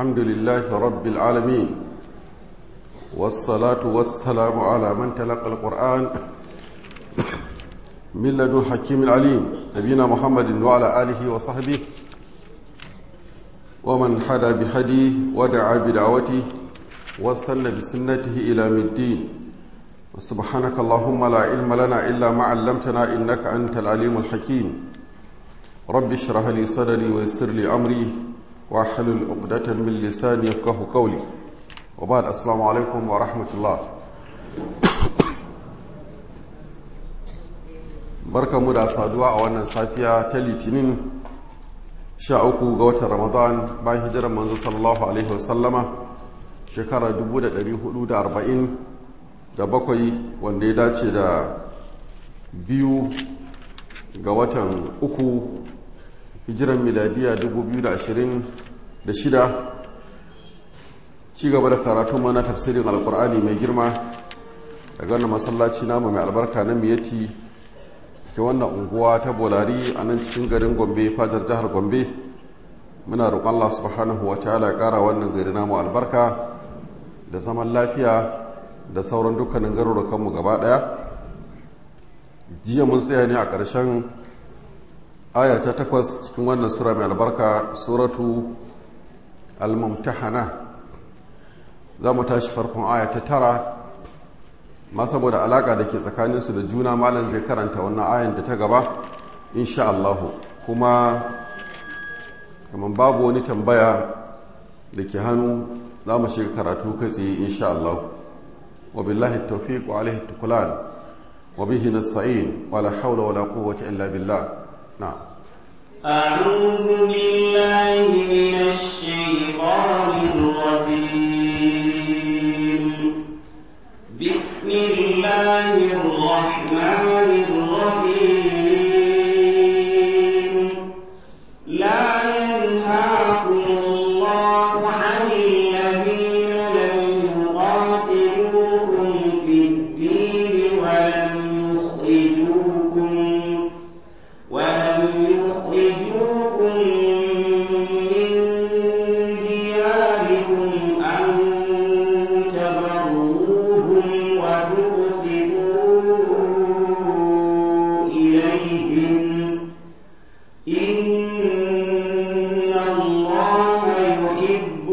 الحمد لله رب العالمين والصلاة والسلام على من تلقى القرآن من لدن حكيم العليم نبينا محمد وعلى آله وصحبه ومن حدا بهديه ودعا بدعوته واستنى بسنته إلى الدين سبحانك اللهم لا علم لنا إلا ما علمتنا إنك أنت العليم الحكيم رب اشرح لي صدري ويسر لي أمري واحلل عقدة من لساني يفقه قولي وبعد السلام عليكم ورحمة الله barka mu da saduwa a wannan safiya ta litinin sha uku ga watan ramadan bayan hijirar manzo sallallahu alaihi wasallama shekara 1440 da bakwai wanda ya dace da biyu ga watan uku hijiran miladiya 2026 ci gaba da karatu mana tafsirin alkur'ani mai girma daga wannan masallaci namu mai albarka na miyati ke wannan unguwa ta bolari a nan cikin garin gombe fadar jihar gombe muna roƙon allah subhanahu wa ta'ala ya ƙara wannan gari namu albarka da zaman lafiya da sauran dukkanin garurukanmu gaba ɗaya jiya mun tsaya ne a ƙarshen aya ta takwas cikin wannan sura mai albarka suratu al-mumtahana za mu tashi farkon aya ta tara ma saboda alaka da ke tsakaninsu da juna malam zai karanta wannan ayan da ta gaba insha Allahu kuma kamar babu wani tambaya da ke hannu za mu shiga karatu kai tsaye insha Allahu wa billahi tawfiq wa alaihi tukulan wa bihi nasta'in wa la hawla wa la quwwata illa billah na'am أعوذ بالله من الشيطان الرجيم بسم الله الرحمن الرحيم لا ينهاكم الله عن الذين لم يقاتلوكم في الدين ولم يخرجوكم ولم يخرجوكم من دياركم أن تبروهم وتقسطوا إليهم إن الله يحب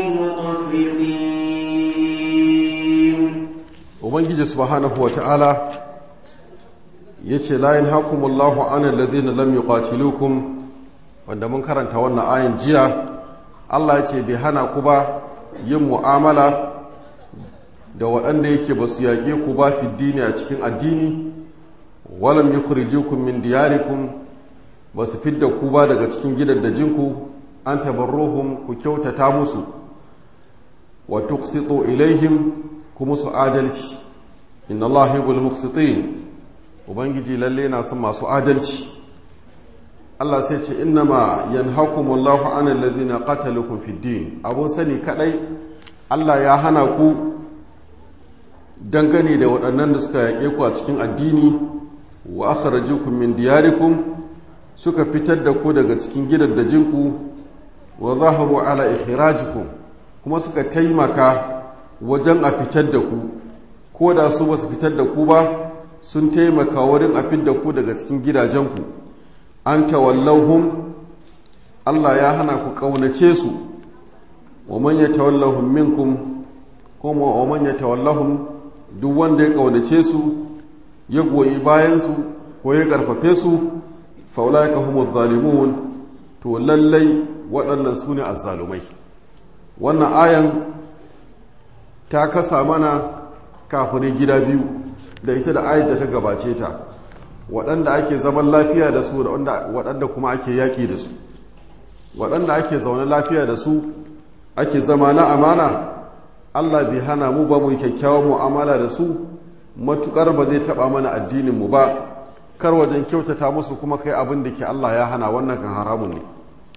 المقسطين ubangiji subhanahu wata'ala ya ce layin hakumullahu anan ladina lam yuqatilukum wanda mun karanta wannan ayin jiya Allah ya ce bai hana ku ba yin mu'amala da waɗanda yake ba su yaƙe ku ba fi dini a cikin addini walam yukhrijukum min diyarikum ba su fidda ku ba daga cikin gidaddajinku an tabarruhum ku kyautata musu wa tuqsitu ilaihim ku musu adalci inna Allah yuhibbul muqsitin ubangiji lalle na son masu adalci Allah sai ce innama yanhakumullahu anil ladhina qatalukum fid din abun sani kadai Allah ya hana ku dangane da waɗannan da suka yaƙe ku a cikin addini wa akhrajukum min diyarikum suka fitar da ku daga cikin gidaddajinku wa zaharu ala ikhrajikum kuma suka taimaka wajen a fitar da ku ko da su ba su fitar da ku ba sun taimaka wurin a fitar da ku daga cikin gidajenku an tawallahum Allah ya hana ku ƙaunace su wa man yatawallahum minkum kuma wa man yatawallahum duk wanda ya ƙaunace su ya goyi bayan su ko ya karfafe su fa ulaika humuz zalimun to lallai waɗannan su ne azzalumai wannan ayan ta kasa mana kafirai gida biyu da ita da ayat da ta gabace ta waɗanda ake zaman lafiya da su da waɗanda kuma ake yaƙi da su waɗanda ake zaune lafiya da su ake zama na amana allah bai hana mu ba mu kyakkyawan mu'amala da su matuƙar ba zai taɓa mana addininmu ba kar wajen kyautata musu kuma kai abin da ke allah ya hana wannan kan haramun ne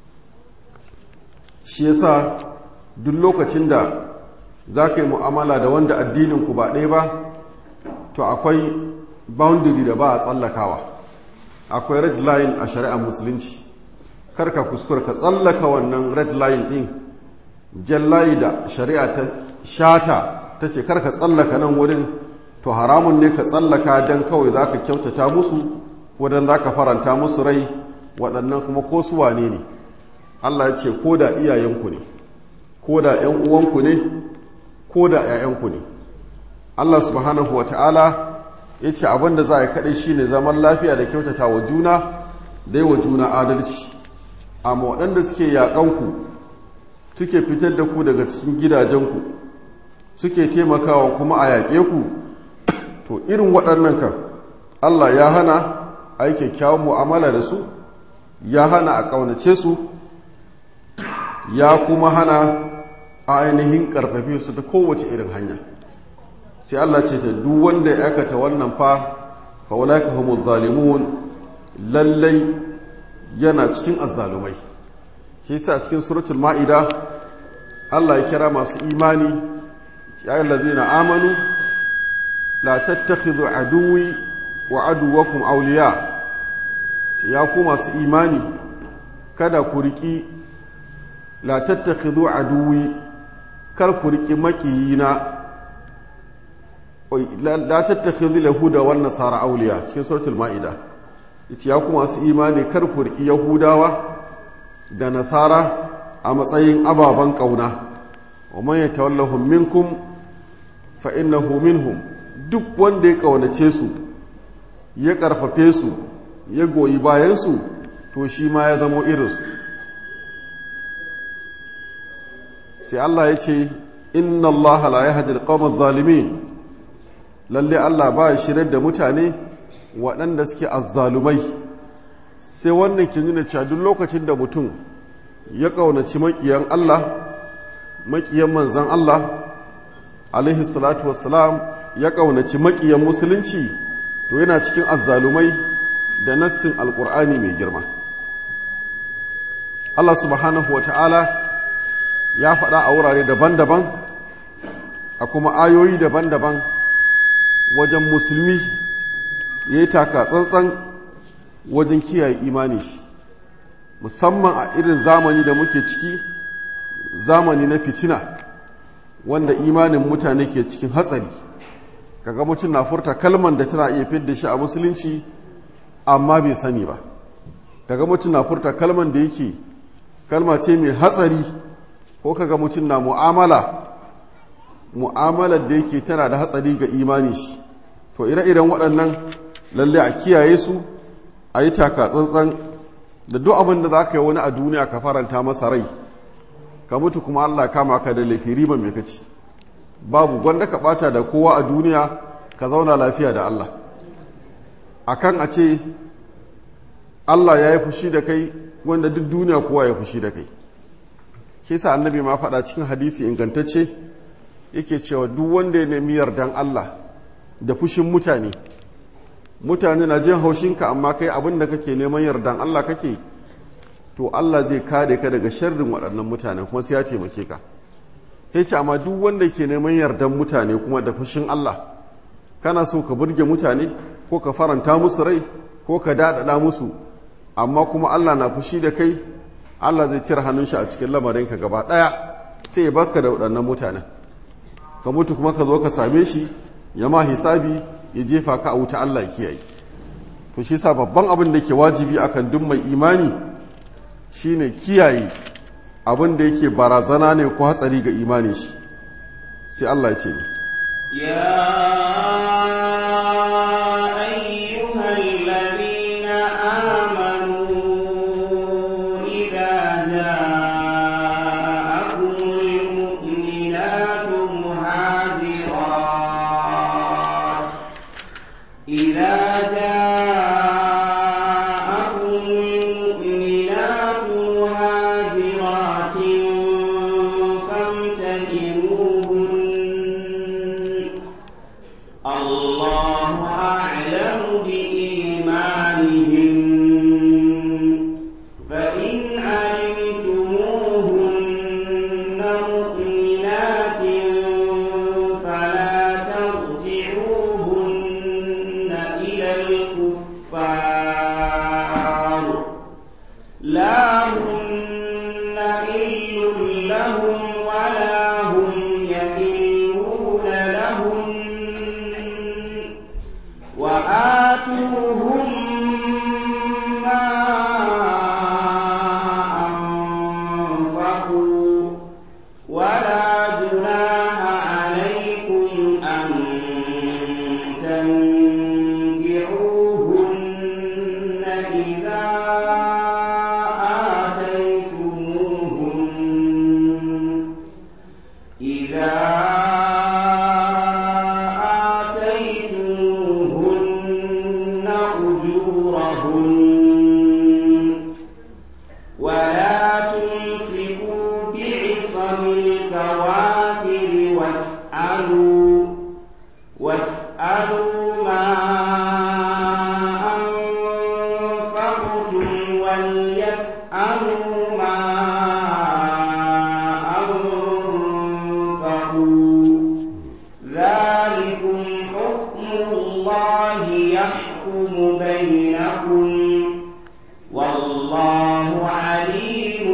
shi yasa duk lokacin da za ka yi mu'amala da wanda addininku ba ɗaya ba to akwai boundary da ba a tsallakawa akwai red line a shari'ar musulunci karka kuskura ka tsallaka wannan red line din jallayi da shari'a ta shata ta ce karka tsallaka nan wurin to haramun ne ka tsallaka don kawai za ka kyautata musu ko don za ka faranta musu rai waɗannan kuma ko su wane ne allah ya ce ko da iyayenku ne ko da 'yan uwanku ne ko da 'ya'yanku ne allah subhanahu wa ta'ala ya ce abin da za a yi kaɗai shi ne zaman lafiya da kyautata wa juna da yi wa juna adalci amma waɗanda suke yaƙanku suke fitar da ku daga cikin gidajenku suke taimakawa kuma a yaƙe ku to irin waɗannan kan allah ya hana a yi kyakkyawan mu'amala da su ya hana a ƙaunace su ya kuma hana a ainihin ƙarfafe su ta kowace irin hanya sai Allah ce ta duk wanda ya aikata wannan fa fa walaika humuz zalimun lallai yana cikin azzalumai shi yasa cikin suratul maida Allah ya kira masu imani ya ayyuhallazina amanu la tattakhidhu aduwwi wa aduwwakum awliya ya ku masu imani kada ku riki la tattakhidhu aduwwi kar ku riki makiyina la tattakhidhu yahuda wan nasara awliya cikin suratul maida yace ya kuma su imani kar ku riki yahudawa da nasara a matsayin ababan kauna wa man yatawallahum minkum fa innahu minhum duk wanda ya kaunace su ya karfafe su ya goyi bayan su to shi ma ya zama irinsu sai Allah ya ce inna Allah la yahdi al-qawma adh-dhalimin lalle Allah ba ya shirar da mutane waɗanda suke azzalumai sai wannan ke nuna cewa duk lokacin da mutum ya ƙaunaci maƙiyan Allah maƙiyan manzan Allah alaihi salatu wassalam ya ƙaunaci maƙiyan musulunci to yana cikin azzalumai da nassin alƙur'ani mai girma Allah subhanahu wa ta'ala ya faɗa a wurare daban-daban a kuma ayoyi daban-daban wajen musulmi ya yi taka tsantsan wajen kiyaye imani shi musamman a irin zamani da muke ciki zamani na fitina wanda imanin mutane ke cikin hatsari kaga mutum na furta kalman da tana iya fidda shi a musulunci amma bai sani ba kaga mutum na furta kalman da yake kalma ce mai hatsari ko kaga mutum na mu'amala mu'amalar da yake tana da hatsari ga imani shi to ire-iren waɗannan lalle a kiyaye su a yi taka tsantsan da duk abin da za ka yi wani a duniya ka faranta masa rai ka mutu kuma allah kama ka da laifi riba mai kaci babu gwanda ka bata da kowa a duniya ka zauna lafiya da allah akan a ce allah ya yi fushi da kai wanda duk duniya kowa ya fushi da kai ke sa annabi ma faɗa cikin hadisi ingantacce yake cewa duk wanda ya nemi yardan Allah da fushin mutane mutane na jin haushinka amma kai abin da kake neman yardan Allah kake to Allah zai kare ka daga sharrin waɗannan mutane kuma sai ya taimake ka ya ce amma duk wanda ke neman yardan mutane kuma da fushin Allah kana so ka burge mutane ko ka faranta musu rai ko ka daɗaɗa musu amma kuma Allah na fushi da kai Allah zai cire hannun shi a cikin lamarinka gaba ɗaya sai ya baka da waɗannan mutanen ka mutu kuma ka zo ka same shi ya ma hisabi ya jefa ka a wuta Allah kiyaye to shi sa babban abin da ke wajibi akan duk mai imani shine kiyaye abin da yake barazana ne ko hatsari ga imani shi sai Allah ya ce ni يا أيها الذين آمنوا إذا جاءكم المؤمنات مهاجرات إذا جاءكم المؤمنات مهاجرات فامتحنوهن الله ولا هم يحلون لهم وآتوهم ما أنفقوا ولا جناح عليكم أن تنكحوهن إذا آتيتموهن إذا آتيتموهن أجورهن ولا تمسكوا بعصم الكوافر واسألوا واسألوا ما أنفقتم وليسألوا ما أنفقوا ذلكم حكم الله يحكم بينكم والله عليم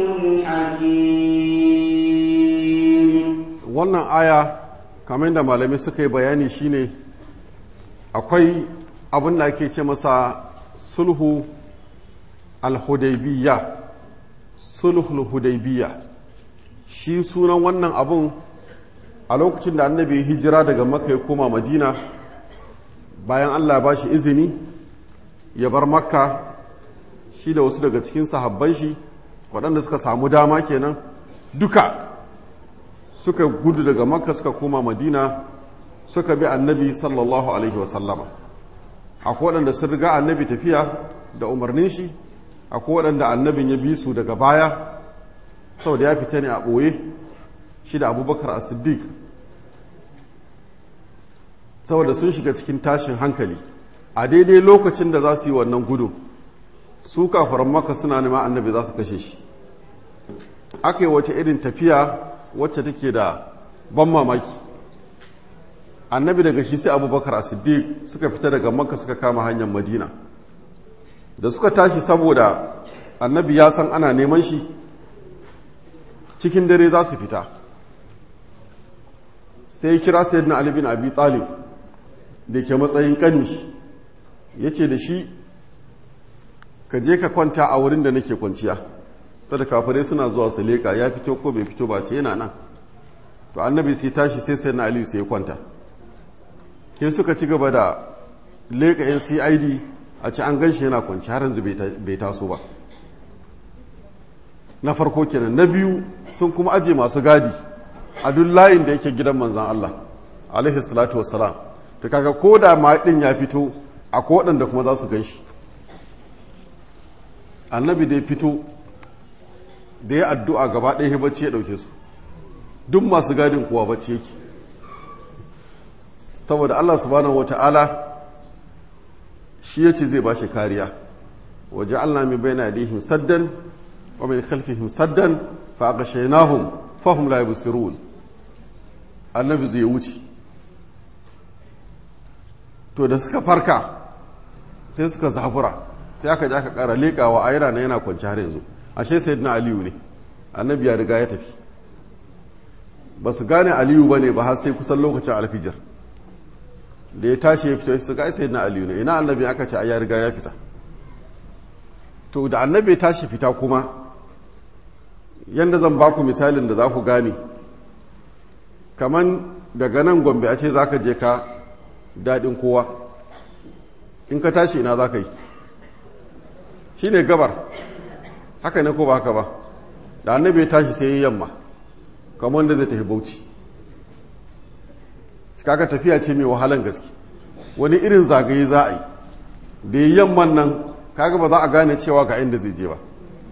حكيم wannan aya kamar da malamai suka yi bayani shine akwai abin da ake ce masa sulhu al-hudaybiyya sulhul hudaybiyya shi sunan wannan abun a lokacin da annabi ya hijira daga makka ya koma madina bayan allah ya ba shi izini ya bar makka shi da wasu daga cikin sahabban shi waɗanda suka samu dama kenan duka suka gudu daga makka suka koma madina suka bi annabi sallallahu alaihi wasallama akwai waɗanda sun riga annabi tafiya da umarnin shi akwai waɗanda annabin ya bi su daga baya saboda ya fita ne a ɓoye shi da abubakar a siddiq saboda sun shiga cikin tashin hankali a daidai lokacin da za su yi wannan gudu su kafaran maka suna nema annabi za su kashe shi aka yi wata irin tafiya wacce take da ban mamaki annabi daga shi sai abubakar a siddiq suka fita daga makka suka kama hanyar madina da suka tashi saboda annabi ya san ana neman shi cikin dare za su fita sai kira sayyidina ali bin abi talib da ke matsayin kani shi ya ce da shi ka je ka kwanta a wurin da nake kwanciya ta da kafirai suna zuwa su leƙa ya fito ko bai fito ba ce yana nan to annabi sai tashi sai sai na aliyu sai kwanta ke suka ci gaba da leƙa yan cid a ci an gan shi yana kwanci har yanzu bai taso ba na farko kenan na biyu sun kuma aje masu gadi a duk layin da yake gidan manzan Allah alaihi salatu wassalam ta kaga ko da ma din ya fito akwai waɗanda kuma za su gan shi annabi da ya fito da ya addu'a gaba ɗaya bacci ya ɗauke su duk masu gadin kuwa bacci yake saboda Allah subhanahu wa ta'ala shi ya ce zai ba shi kariya waje Allah mai bai na dihim saddan wa min khalfihim saddan fa aka shainahum fahim la yubsirun annabi zai wuce to da suka farka sai suka zafura sai aka ji aka kara leƙawa a yana na yana kwanci har yanzu ashe sayyidina aliyu ne annabi ya riga ya tafi ba su gane aliyu ba ne ba har sai kusan lokacin alfijar da ya tashi ya fito su ga sayyidina aliyu ne ina annabi aka ce a ya riga ya fita to da annabi ya tashi fita kuma yadda zan ba ku misalin da za ku gane kaman daga nan gombe a ce za ka je ka daɗin kowa in ka tashi ina za ka yi shi ne gabar haka ne ko ba haka ba da annabi ya tashi sai yi yamma kamar wanda zai tafi bauchi kaga tafiya ce mai wahalan gaske wani irin zagaye za a yi da yi yamman nan kaga ba za a gane cewa ga inda zai je ba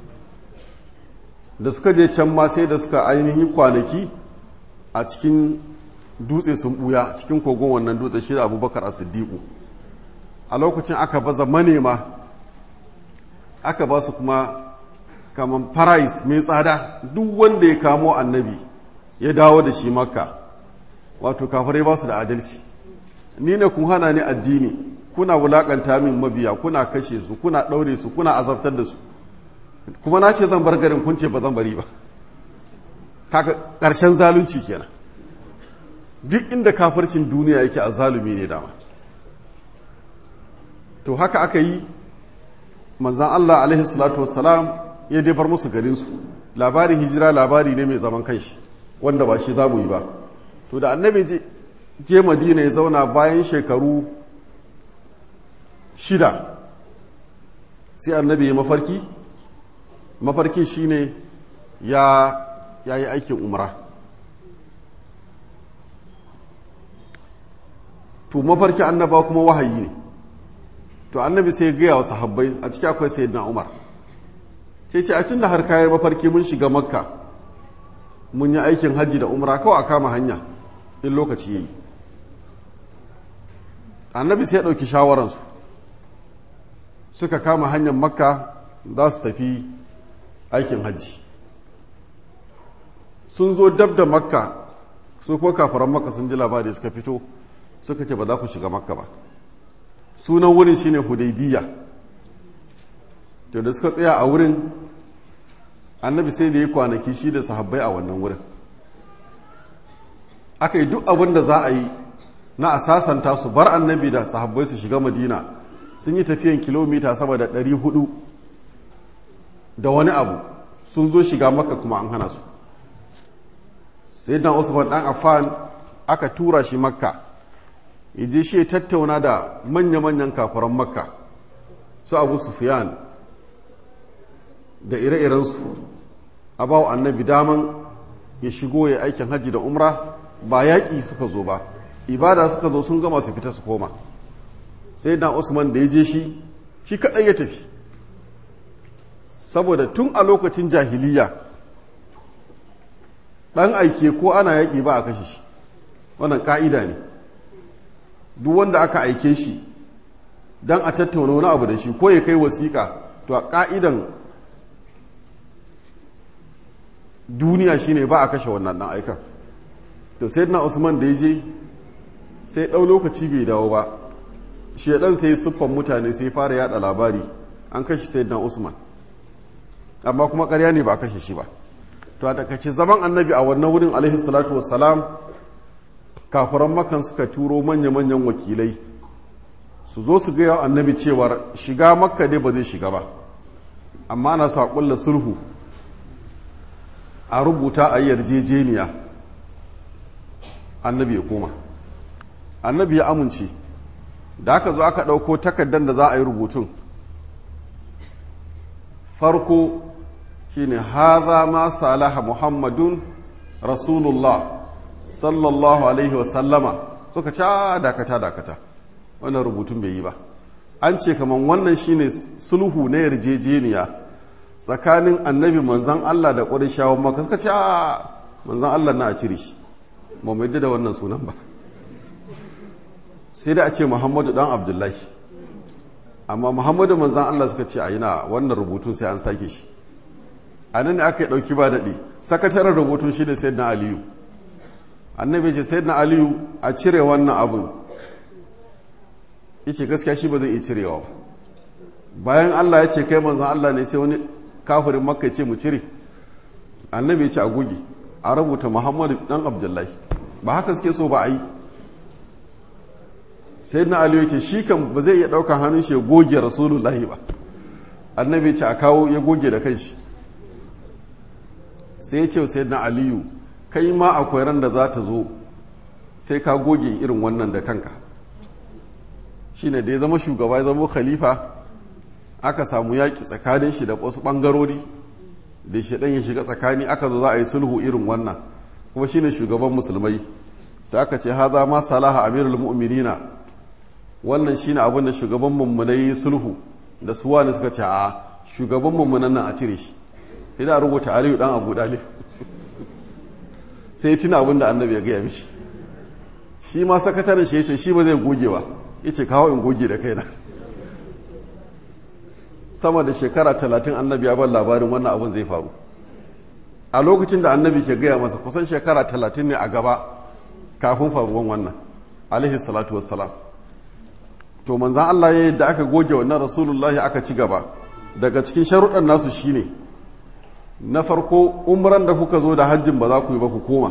da suka je can ma sai da suka ainihin kwanaki a cikin dutse sun buya cikin kogon wannan dutse shi da abubakar a siddiƙu a lokacin aka baza manema aka ba su kuma kamar farais mai tsada duk wanda ya kamo annabi ya dawo da shi makka wato kafirai ba su da adalci ni ne kun hana ni addini kuna wulakanta min mabiya kuna kashe su kuna ɗaure su kuna azabtar da su kuma na ce zan bar garin kun ce ba zan bari ba kaga ƙarshen zalunci kenan duk inda kafircin duniya yake a zalumi ne dama to haka aka yi manzan Allah alaihi salatu wassalam ya dai bar musu garinsu labarin hijira labari ne mai zaman kanshi wanda ba shi za mu yi ba to da annabi je madina ya zauna bayan shekaru shida sai annabi ya mafarki mafarki shine ya ya yi aikin umra to mafarki annaba kuma wahayi ne to annabi sai gaya wa sahabbai a ciki akwai sayyidina umar sai ce a tun da har kayan mafarki mun shiga makka mun yi aikin hajji da umra kawai a kama hanya in lokaci ya yi annabi sai ya ɗauki shawararsu suka kama hanyar makka za su tafi aikin hajji sun zo dab da makka su kuwa kafaran makka sun ji labari suka fito suka ce ba za ku shiga makka ba sunan wurin shine hudaybiya to da suka tsaya a wurin annabi sai da ya kwanaki shi da sahabbai a wannan wurin aka yi duk abin da za a yi na a sasanta su bar annabi da sahabbai su shiga madina sun yi tafiyan kilomita sama da 400 da wani abu sun zo shiga maka kuma an hana su sai dan usman dan affan aka tura shi makka yaje shi ya tattauna da manya-manyan kafuran makka su abu sufyan da ire-irensu a bawa annabi daman ya shigo ya aikin hajji da umra ba yaƙi suka zo ba ibada suka zo sun gama su fita su koma sai dan usman da ya je shi shi kaɗai ya tafi saboda tun a lokacin jahiliya ɗan aike ko ana yaƙi ba a kashe shi wannan ƙa'ida ne duk wanda aka aike shi don a tattauna wani abu da shi ko ya kai wasiƙa to a ƙa'idan duniya shine ba a kashe wannan ɗan aikan to sai na usman da ya je sai ɗau lokaci bai dawo ba shedan sai siffan mutane sai fara yada labari an kashe sai na usman amma kuma ƙarya ne ba a kashe shi ba to a takace zaman annabi a wannan wurin alaihi salatu wassalam kafiran makan suka turo manya-manyan wakilai su zo su gaya annabi cewar shiga makka dai ba zai shiga ba amma na sa kulla sulhu a rubuta a yarjejeniya annabi ya koma annabi ya amince da aka zo aka ɗauko takardar da za a yi rubutun farko shine haza ma salaha muhammadun rasulullah sallallahu alaihi wasallama suka ce dakata dakata wannan rubutun bai yi ba an ce kaman wannan shine sulhu na yarjejeniya tsakanin annabi manzan Allah da ƙwarishawan maka suka ce manzan Allah na a cire shi ba mai da wannan sunan ba sai da a ce muhammadu dan abdullahi amma muhammadu manzan Allah suka ce a yi na wannan rubutun sai an sake shi a nan ne aka yi ɗauki ba daɗi sakataren rubutun shi ne sai na aliyu annabi ce sai na aliyu a cire wannan abin yace gaskiya shi ba zai iya cirewa ba bayan Allah ya ce kai manzan Allah ne sai wani kafirin makka ce mu cire annabi ya ce a goge a rubuta muhammadu dan abdullahi ba haka suke so ba a yi sai na aliyu ce shi kan ba zai iya ɗaukar hannun shi ya goge rasulullahi ba annabi ce a kawo ya goge da kanshi sai ya ce sai na aliyu kai ma akwai ran da za ta zo sai ka goge irin wannan da kanka shine da ya zama shugaba ya zama khalifa aka samu yaƙi tsakanin shi da wasu ɓangarori da shi ɗan ya shiga tsakani aka zo za a yi sulhu irin wannan kuma shine shugaban musulmai sai aka ce haza ma salaha amirul mu'minina wannan shine abin da shugaban mummunai sulhu da su wani suka ce a shugaban mummunan nan a cire shi sai da rubuta aliyu dan abu dalib sai tuna abin da annabi ya gaya mishi shi ma sakataren shi yace shi ba zai goge ba yace kawo in goge da kaina sama da shekara talatin annabi ya bar labarin wannan abin zai faru a lokacin da annabi ke gaya masa kusan shekara talatin ne a gaba kafin faruwan wannan alaihi salatu wassalam to manzan Allah ya yadda aka goge wannan rasulullahi aka ci gaba daga cikin sharuɗan nasu shine na farko umran da kuka zo da hajjin ba za ku yi ba ku koma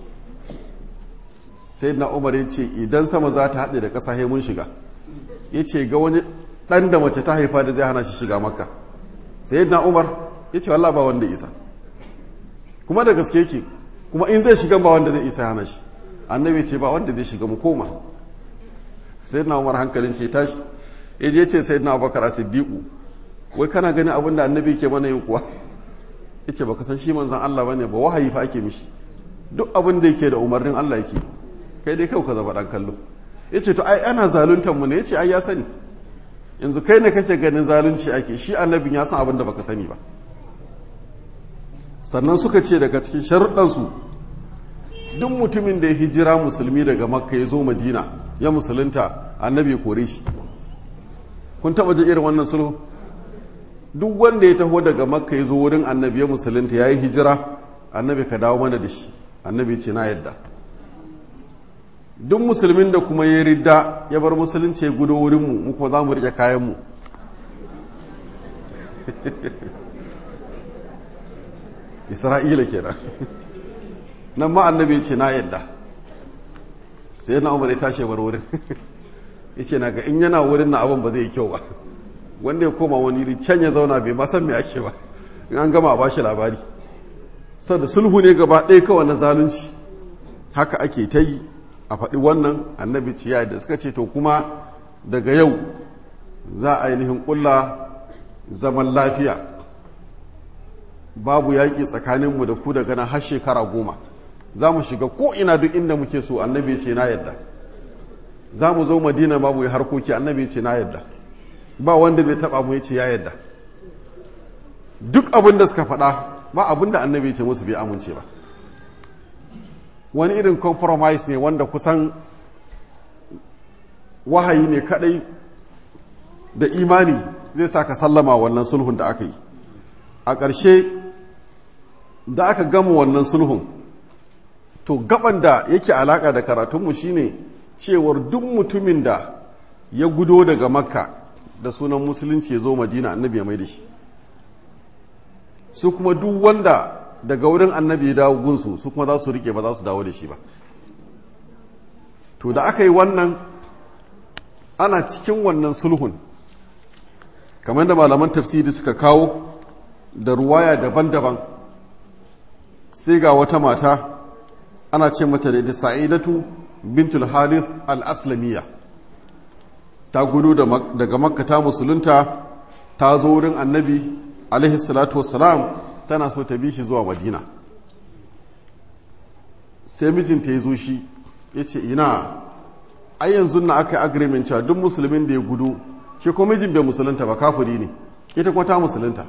sai na umar ya ce idan sama za ta haɗe da ƙasa mun shiga ya ce ga wani ɗan da mace ta haifa da zai hana shi shiga makka sai na umar ya ce wallah ba wanda isa kuma da gaske ke kuma in zai shiga ba wanda zai isa hana shi annabi ce ba wanda zai shiga mu koma sai na umar hankalin shi tashi ya je ce sai na abubakar a siddiƙu wai kana gani abin da annabi ke mana yin kuwa ya ce baka san shi manzan allah ba ne ba wahayi fa ake mishi duk abin da yake da umarnin allah yake kai dai kau ka zama ɗan kallo ya ce to ai ana zaluntar mu ne ya ce ai ya sani yanzu kai ne kake ganin zalunci ake shi annabin ya san abin da baka sani ba sannan suka ce daga cikin sharuɗansu duk mutumin da ya hijira musulmi daga makka ya zo madina ya musulunta annabi ya kore shi kun taɓa ji irin wannan sulhu duk wanda ya taho daga makka ya zo wurin annabi ya musulunta ya yi hijira annabi ka dawo mana da shi annabi ce na yadda duk musulmin da kuma ya ridda ya bar musulunci ya gudo wurinmu mu kuma za mu riƙe kayanmu isra'ila kenan nan ma annabi ya ce na yadda sai na umar ya tashi bar wurin ya ce na ga in yana wurin na abin ba zai yi kyau ba wanda ya koma wani iri can ya zauna bai masan me ake ba in an gama a bashi labari da sulhu ne gaba ɗaya kawai na zalunci haka ake ta yi a faɗi wannan annabi ciya da suka ce to kuma daga yau za a ainihin ƙulla zaman lafiya babu yaƙi tsakaninmu da ku daga nan har shekara goma za mu shiga ko'ina duk inda muke so annabi ce na yadda za mu zo madina babu yi harkoki annabi ce na yadda ba wanda zai taɓa mu ya ce ya yadda duk abin da suka faɗa ba abin da annabi ce musu bai amince ba wani irin compromise ne wanda kusan wahayi ne kadai da imani zai sa ka sallama wannan sulhun da aka yi a ƙarshe da aka gama wannan sulhun to gaban da yake alaƙa da karatunmu shine cewar duk mutumin da ya gudo daga makka da sunan musulunci ya zo madina annabi ya mai da shi su kuma duk wanda daga wurin annabi ya dawo gunsu su kuma za su rike ba za su dawo da shi ba to da aka yi wannan ana cikin wannan sulhun kamar da malaman tafsiri suka kawo da ruwaya daban-daban sai ga wata mata ana ce mata da sa'idatu bintul harith al-aslamiyya ta gudu daga makka ta musulunta ta zo wurin annabi alaihi salatu wassalam tana so ta bi shi zuwa madina sai mijinta ya zo shi ya ce ina ai yanzu na aka yi agreement cewa duk musulmin da ya gudu ce ko mijin bai musulunta ba kafiri ne ita kuma ta musulunta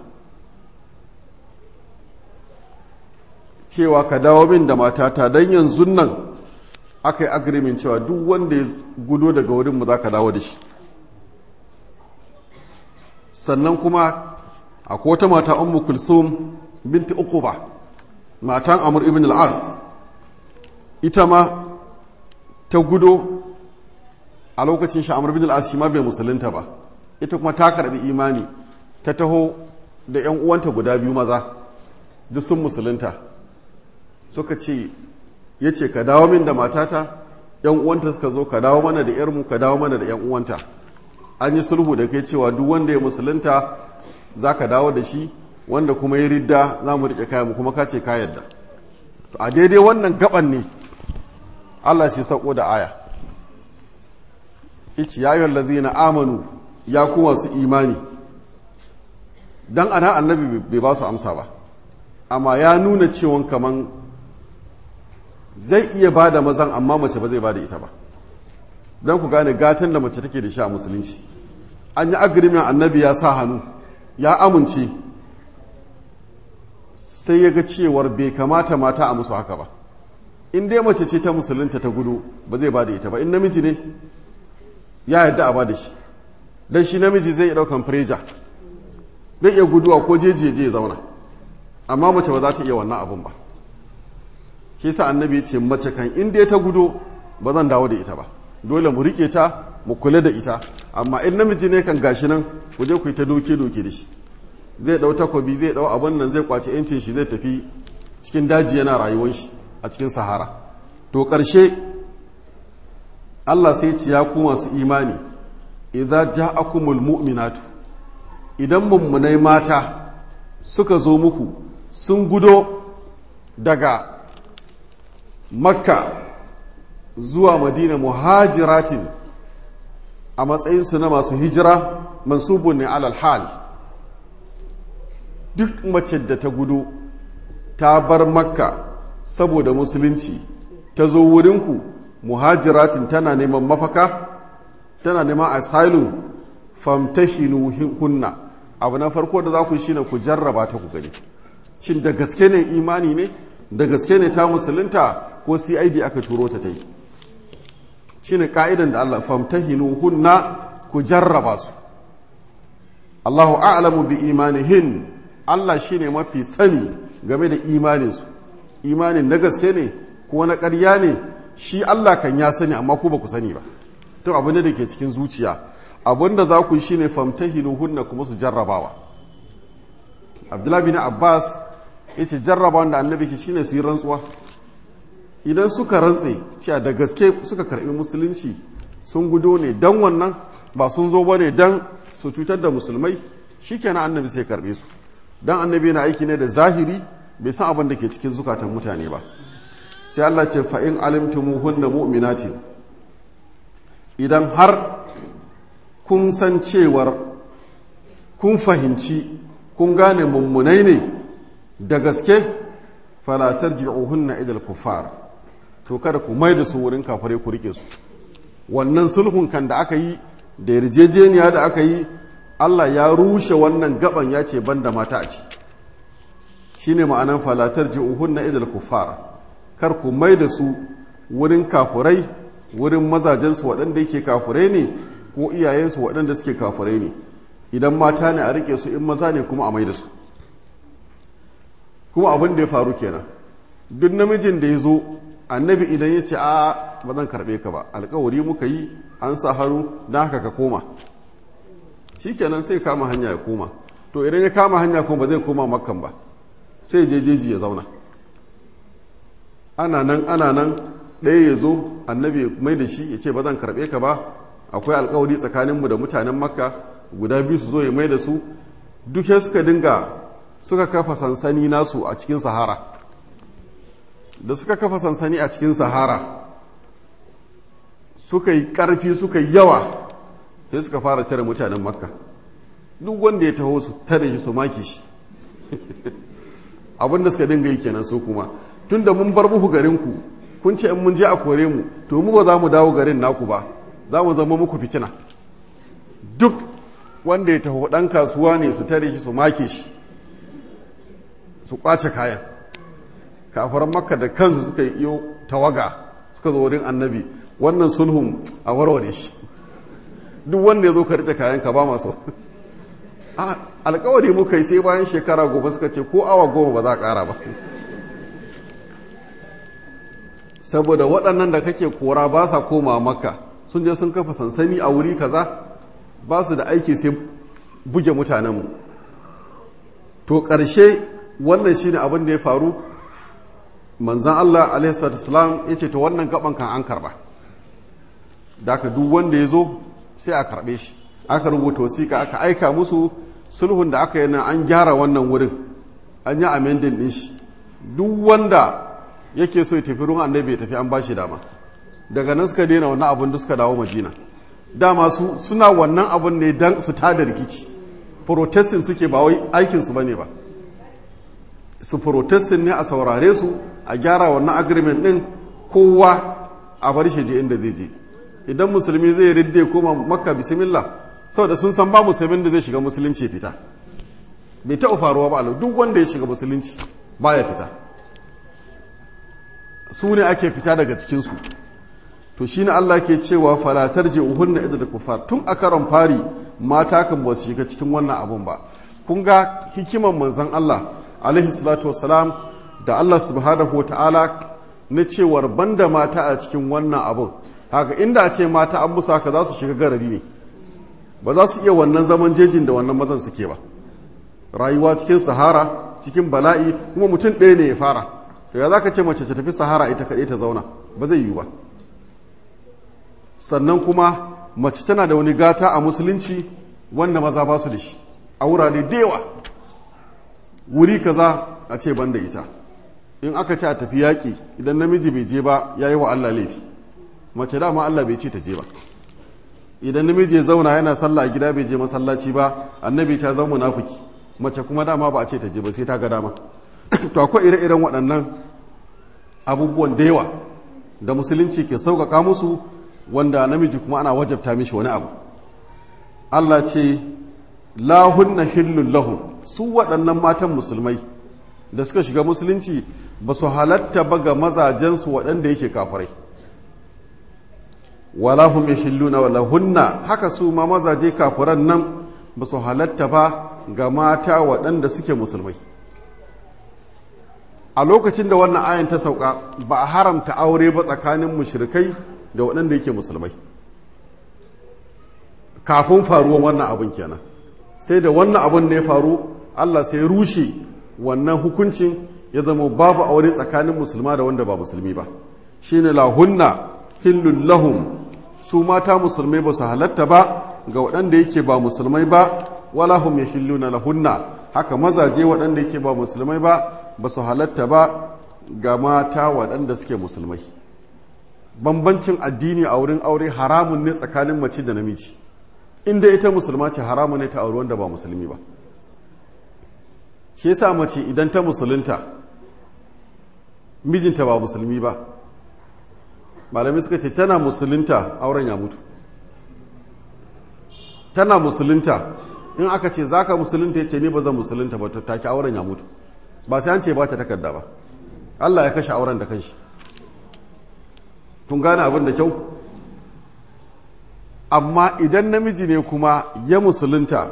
cewa ka dawo min da matata don yanzu nan aka yi agreement cewa duk wanda ya gudo daga wurinmu za ka dawo da shi sannan kuma akwai wata mata ummu kulsum binti uquba matan amur ibn al-as ita ma ta gudo a lokacin shi amur ibn al-as shi ma bai musulunta ba ita kuma ta karbi imani ta taho da yan uwanta guda biyu maza duk sun musulunta suka ce ya ce ka dawo min da matata yan uwanta suka zo ka dawo mana da yarmu ka dawo mana da yan uwanta an yi sulhu da kai cewa duk wanda ya musulunta za ka dawo da shi wanda kuma ya ridda za mu riƙe kayan kuma ka ce ka yadda to a daidai wannan gaban ne Allah shi sako da aya ici ya yi na amanu ya kuma su imani don ana annabi bai ba su amsa ba amma ya nuna cewon kaman zai iya ba da mazan amma mace ba zai ba da ita ba don ku gane gatan da mace take da shi a musulunci an yi agirimin annabi ya sa hannu ya amince sai ya ga cewar bai kamata mata a musu haka ba in dai mace ce ta musulunta ta gudu ba zai ba da ita ba in namiji ne ya yadda a ba da shi don shi namiji zai daukan preja zai iya guduwa ko jejeje ya zauna amma mace ba za ta iya wannan abun ba shi sa annabi ya ce mace kan in dai ta gudu ba zan dawo da ita ba dole mu rike ta mu kula da ita amma in namiji ne kan gashi nan ku je ku yi ta doke doke da shi zai ɗau takobi zai ɗau abin nan zai kwace yancin shi zai tafi cikin daji yana rayuwar shi a cikin sahara to ƙarshe Allah sai ci ya ku masu imani idza ja'akumul mu'minatu idan mummunai mata suka zo muku sun gudo daga makka zuwa madina muhajiratin a matsayinsu na masu hijira mansubun ne alal hal duk mace da ta gudu ta bar makka saboda musulunci ta zo wurinku muhajiratin tana neman mafaka tana neman asylum famtahinu hunna abu na farko da za ku shine ku jarraba ta ku gani shin da gaske ne imani ne da gaske ne ta musulunta ko cid aka turo ta ta yi shine ka'idan da Allah famtahinu hunna ku jarraba su Allahu a'lamu bi imanihin Allah shine mafi sani game da imaninsu imanin na gaske ne ko na ƙarya ne shi Allah kan ya sani amma ku ba ku sani ba to abu ne da ke cikin zuciya abinda za ku yi shine famtahinu hunna kuma su jarrabawa Abdullahi bin Abbas yace jarraba wanda annabi ke shine su yi rantsuwa idan suka rantse cewa da gaske suka karbi musulunci sun gudo ne dan wannan ba sun zo bane dan su cutar da musulmai shikenan annabi sai karbe su dan annabi na aiki ne da zahiri bai san abin da ke cikin zukatan mutane ba sai Allah ce fa in alimtumuhunna mu'minatin idan har kun san cewar kun fahimci kun gane mummunai ne da gaske falatar ji'uhunna idal kufar to kada ku mai da su wurin kafare ku rike su wannan sulhun kan da aka yi da yarjejeniya da aka yi Allah ya rushe wannan gaban ya ce banda mata a ci shine ma'anan falatar ji'uhunna idal kufar kar ku mai da su wurin kafurai wurin mazajensu waɗanda yake kafurai ne ko iyayensu waɗanda suke kafurai ne idan mata ne a rike su in maza ne kuma a mai da su kuma abin da ya faru kenan duk namijin da ya zo annabi idan ya ce a ba zan karɓe ka ba alkawari muka yi an sa hannu na haka ka koma shi kenan sai kama hanya ya koma to idan ya kama hanya kuma ba zai koma makkan ba sai je jeji ya zauna ana nan ana nan ɗaya ya zo annabi mai da shi ya ce ba zan karɓe ka ba akwai alkawari tsakaninmu da mutanen makka guda biyu su zo ya mai da su duk suka dinga suka kafa sansani nasu a cikin sahara da suka kafa sansani a cikin sahara suka yi ƙarfi suka yi yawa sai suka fara tare mutanen makka duk wanda ya taho su tare shi su maki shi abinda suka dinga yi kenan su kuma tun da mun bar muku garinku kun ce in mun je a kore mu to mu ba za mu dawo garin naku ba za mu zama muku fitina duk wanda ya taho ɗan kasuwa ne su tare shi su make shi su kwace kayan kafaran makka da kansu suka yi iyo tawaga suka zo wurin annabi wannan sulhun a warware shi duk wanda ya zo ka rike kayan ka ba masu alkawari muka yi sai bayan shekara goma suka ce ko awa goma ba za a ƙara ba saboda waɗannan da kake kora ba sa koma makka sun je sun kafa sansani a wuri kaza ba su da aiki sai buge mutanenmu to ƙarshe wannan shi ne abin da ya faru manzan Allah alaihissalam ya ce to wannan gaban kan an karba da aka duk wanda ya zo sai a karbe shi aka rubuta wasiƙa aka aika musu sulhun da aka yi na an gyara wannan wurin an yi amendin ɗin shi duk wanda yake so ya tafi ruwan annabi ya tafi an ba shi dama daga nan suka daina wannan abin da suka dawo majina dama su suna wannan abin ne don su tada rikici protestin suke ba wai aikinsu ba ne ba su protestin ne a saurare su a gyara wannan agreement din kowa a bar shi je inda zai je idan musulmi zai ridde koma makka bismillah saboda sun san ba musulmin da zai shiga musulunci fita bai taɓa faruwa ba duk wanda ya shiga musulunci baya fita su ne ake fita daga cikinsu to shi ne Allah ke cewa falatar je uhunna idda da kufar tun a karon fari mata kan ba su shiga cikin wannan abun ba kun ga hikiman manzon Allah alaihi salatu wassalam da Allah subhanahu ta'ala na cewar banda mata a cikin wannan abun haka inda a ce mata an musu haka za su shiga garari ne ba za su iya wannan zaman jejin da wannan mazan suke ba rayuwa cikin sahara cikin bala'i kuma mutum ɗaya ne ya fara to ya za ka ce mace ta tafi sahara ita kaɗai ta zauna ba zai yiwu ba sannan kuma mace tana da wani gata a musulunci wanda maza ba su da shi a wurare da yawa wuri kaza a ce ban da ita in aka ce a tafi yaƙi idan namiji bai je ba ya yi wa Allah laifi mace dama Allah bai ce ta je ba idan namiji ya zauna yana sallah a gida bai je masallaci ba annabi ta zama munafiki mace kuma dama ba a ce ta je ba sai ta ga dama to akwai ire-iren waɗannan abubuwan da yawa da musulunci ke sauƙaƙa musu wanda namiji kuma ana wajabta mishi wani abu Allah ce lahunna hillun lahum su waɗannan matan musulmai da suka shiga musulunci ba su halatta ba ga mazajensu waɗanda yake kafirai wala hum yahilluna wala hunna haka su ma mazaje kafiran nan ba su halatta ba ga mata waɗanda suke musulmai a lokacin da wannan ayan ta sauka ba a haramta aure ba tsakanin mushrikai da waɗanda yake musulmai kafin faruwan wannan abin kenan sai da wannan abin da ya faru Allah sai rushe wannan hukuncin ya zama babu aure tsakanin musulma da wanda ba musulmi ba shine lahunna hillul lahum su mata musulmai ba su halatta ba ga waɗanda yake ba musulmai ba wala hum yahilluna lahunna haka mazaje waɗanda yake ba musulmai ba ba su halatta ba ga mata waɗanda suke musulmai bambancin addini a wurin aure haramun ne tsakanin mace da namiji inda ita musulma ce haramun ne ta auri wanda ba musulmi ba shi yasa mace idan ta musulunta mijinta ba musulmi ba malamai suka ce tana musulunta auren ya mutu tana musulunta in aka ce za ka musulunta ya ce ni ba zan musulunta ba to take auren ya mutu ba sai an ce ba ta takarda ba Allah ya kashe auren da kanshi kun gane abin da kyau amma idan namiji ne kuma ya musulunta